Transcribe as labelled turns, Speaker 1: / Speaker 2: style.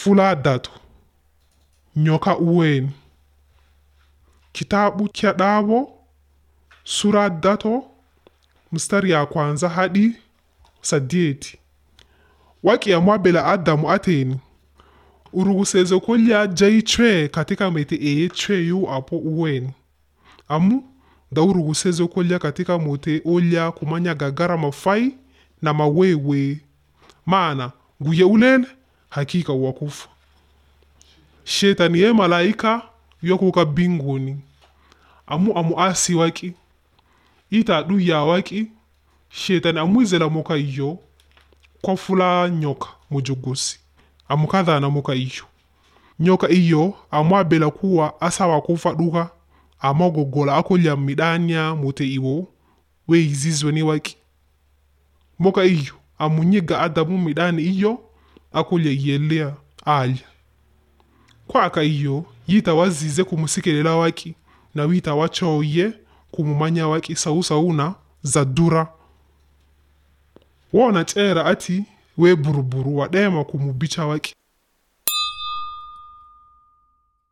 Speaker 1: Fula datu nyoka uweni kitabu cha dabo sura dato mstari ya kwanza hadi sadieti waki amwa bela adamu ateni uruguseze kolya jai chwe katika mete eye chwe yu apo uweni amu da uruguseze kolya katika mote olya kumanya gagara mafai na mawewe maana nguye ulele hakika wakufa shetani ye malaika yokuka binguni amu amu asi waki ita du ya waki shetani amwizela muka iyo kwa fula nyoka mujugusi amukadhana muka iyo nyoka iyo amwabela kuwa asa wakufa duka amagogola akolya midania mute iwo weizizwe ni waki muka iyo amunyiga adamu midani iyo akolya yelea alya kwaka iyo yita wazize kumusikilela waki na wita wachoye kumumanya waki sausauna zadura wona cera ati we buruburu wadema kumubicha waki